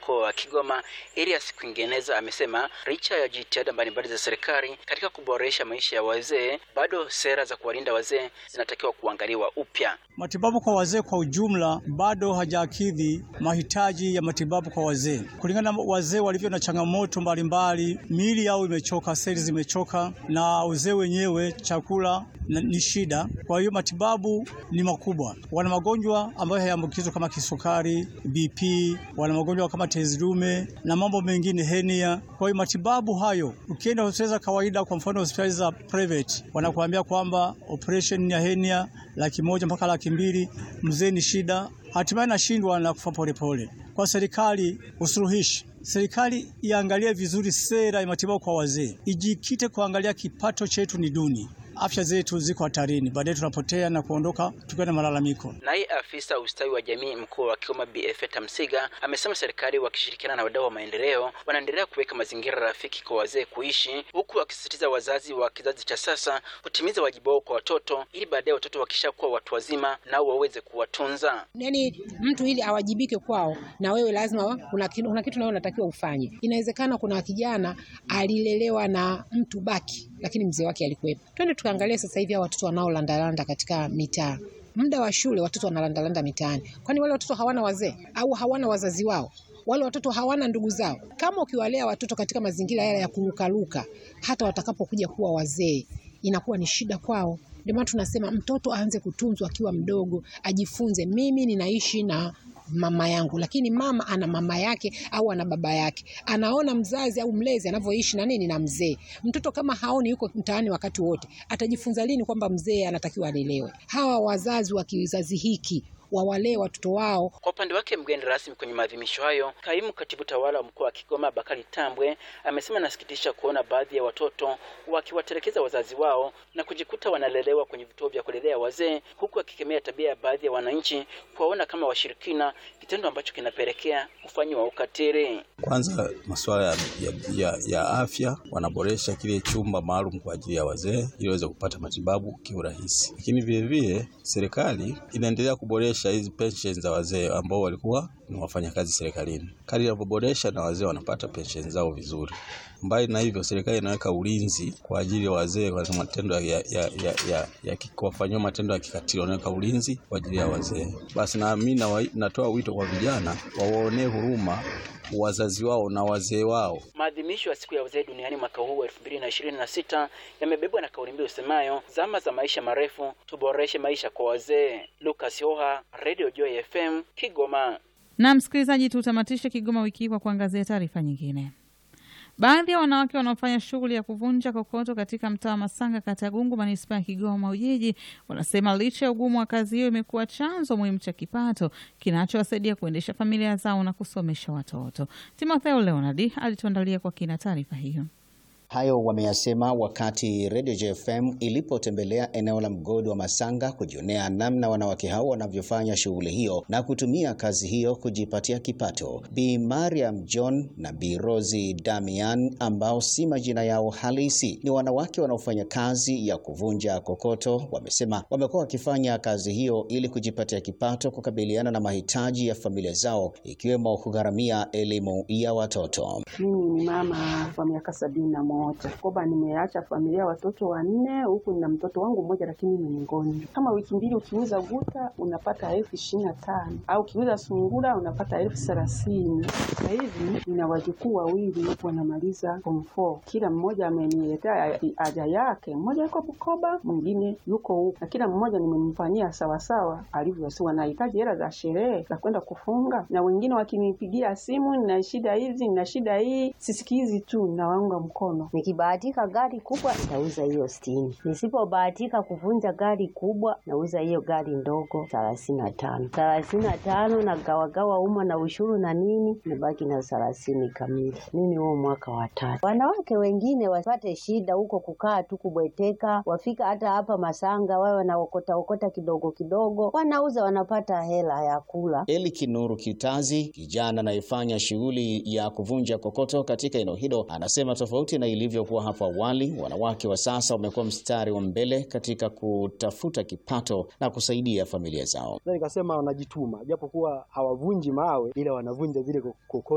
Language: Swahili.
mkoa wa Kigoma Elias Kwingeneza amesema licha ya jitihada mbalimbali za serikali katika kuboresha maisha ya wazee, bado sera za kuwalinda wazee zinatakiwa kuangaliwa upya. Matibabu kwa wazee kwa ujumla bado hajakidhi mahitaji ya matibabu kwa wazee, kulingana na wazee walivyo na changamoto mbalimbali. Miili yao imechoka, seli zimechoka, na uzee wenyewe chakula ni shida. Kwa hiyo matibabu ni makubwa. Wana magonjwa ambayo hayaambukizwa kama kisukari, BP, wana magonjwa kama tezi dume na mambo mengine, henia. Kwa hiyo matibabu hayo, ukienda hospitali za kawaida, kwa mfano hospitali za private, wanakuambia kwamba operation ya henia laki moja mpaka laki mbili. Mzee ni shida, hatimaye nashindwa na kufa polepole. Kwa serikali usuluhishi serikali iangalie vizuri sera ya matibabu kwa wazee, ijikite kuangalia kipato chetu ni duni afya zetu ziko hatarini, baadaye tunapotea na kuondoka tukiwa na malalamiko. Naye afisa ustawi wa jamii mkoa wa Kigoma BF Tamsiga amesema serikali wakishirikiana na wadau wa maendeleo wanaendelea kuweka mazingira rafiki kwa wazee kuishi, huku wakisisitiza wazazi wa kizazi cha sasa kutimiza wajibu wao kwa watoto ili baadaye watoto wakishakuwa watu wazima nao waweze kuwatunza. Yani mtu ili awajibike kwao, na wewe lazima kuna kitu, kuna kitu nawe unatakiwa ufanye. Inawezekana kuna kijana alilelewa na mtu baki, lakini mzee wake alikuwepo. Twende tukaangalia sasa hivi hao watoto wanaolandalanda katika mitaa. Muda wa shule watoto wanalandalanda mitaani, kwani wale watoto hawana wazee au hawana wazazi wao? Wale watoto hawana ndugu zao? Kama ukiwalea watoto katika mazingira yale ya kurukaruka, hata watakapokuja kuwa wazee inakuwa ni shida kwao. Ndio maana tunasema mtoto aanze kutunzwa akiwa mdogo, ajifunze, mimi ninaishi na mama yangu, lakini mama ana mama yake au ana baba yake, anaona mzazi au mlezi anavyoishi na nini na mzee. Mtoto kama haoni, yuko mtaani wakati wote, atajifunza lini kwamba mzee anatakiwa alelewe? Hawa wazazi wa kizazi hiki wawalee watoto wao. Kwa upande wake, mgeni rasmi kwenye maadhimisho hayo, kaimu katibu tawala wa mkoa wa Kigoma Bakari Tambwe amesema nasikitisha kuona baadhi ya watoto wakiwatelekeza wazazi wao na kujikuta wanalelewa kwenye vituo vya kulelea wazee, huku akikemea tabia ya baadhi ya wananchi kuwaona kama washirikina, kitendo ambacho kinapelekea kufanyiwa ukatili. Kwanza masuala ya, ya, ya, ya afya, wanaboresha kile chumba maalum kwa ajili ya wazee ili waweze kupata matibabu kiurahisi, lakini vilevile serikali inaendelea kuboresha hizi pensheni za wazee ambao walikuwa ni wafanyakazi serikalini. Kadri inavyoboresha na wazee wanapata pensheni zao vizuri. Mbali na hivyo, serikali inaweka ulinzi kwa ajili ya wazee kwa matendo ya, ya, ya, ya, ya kuwafanyiwa matendo ya kikatili, wanaweka ulinzi kwa ajili ya wazee. Basi na mimi natoa wito kwa vijana wawaonee huruma wazazi wao na wazee wao. Maadhimisho ya siku ya wazee duniani mwaka huu elfu mbili na ishirini na sita yamebebwa na kauli mbiu usemayo zama za maisha marefu, tuboreshe maisha kwa wazee. Lucas Hoha, Radio Joy FM, Kigoma. Na msikilizaji, tutamatishe Kigoma wiki hii kwa kuangazia taarifa nyingine. Baadhi ya wanawake wanaofanya shughuli ya kuvunja kokoto katika mtaa wa Masanga, kata ya Gungu, manispaa ya Kigoma Ujiji, wanasema licha ya ugumu wa kazi hiyo imekuwa chanzo muhimu cha kipato kinachowasaidia kuendesha familia zao na kusomesha watoto. Timotheo Leonard alituandalia kwa kina taarifa hiyo. Hayo wameyasema wakati Radio JFM ilipotembelea eneo la mgodi wa Masanga kujionea namna wanawake hao wanavyofanya shughuli hiyo na kutumia kazi hiyo kujipatia kipato. Bi Mariam John na Bi Rosi Damian ambao si majina yao halisi ni wanawake wanaofanya kazi ya kuvunja kokoto, wamesema wamekuwa wakifanya kazi hiyo ili kujipatia kipato, kukabiliana na mahitaji ya familia zao, ikiwemo kugharamia elimu ya watoto. Mimi ni mama kwa miaka sabini na moja koba, nimeacha familia watoto wanne, huku nina mtoto wangu mmoja, lakini ni mgonjwa. Kama wiki mbili ukiuza guta unapata elfu ishirini na tano au ukiuza sungura unapata elfu thelathini Sasa hivi nina wajukuu wawili wanamaliza form four, kila mmoja ameniletea haja yake. Mmoja yuko Bukoba, mwingine yuko huku, na kila mmoja nimemfanyia sawasawa alivyo. Si wanahitaji hela za sherehe za kwenda kufunga, na wengine wakinipigia simu, nina shida hizi, nina shida hii, sisikizi tu, nawaunga mkono Nikibahatika gari kubwa nauza hiyo sitini. Nisipobahatika kuvunja gari kubwa nauza hiyo gari ndogo thelathini na tano. Thelathini na tano na gawagawa umma na ushuru na nini, nabaki na thelathini kamili. Mimi huo mwaka wa tatu. Wanawake wengine wapate shida huko kukaa tu kubweteka, wafika hata hapa Masanga wawe wanaokota okota kidogo kidogo, wanauza wanapata hela ya kula. Eli Kinuru Kitazi, kijana anayefanya shughuli ya kuvunja kokoto katika eneo hilo, anasema tofauti na ilivyokuwa hapo awali, wanawake wa sasa wamekuwa mstari wa mbele katika kutafuta kipato na kusaidia familia zao. Nikasema wanajituma, japokuwa hawavunji mawe, ila wanavunja zile kokoto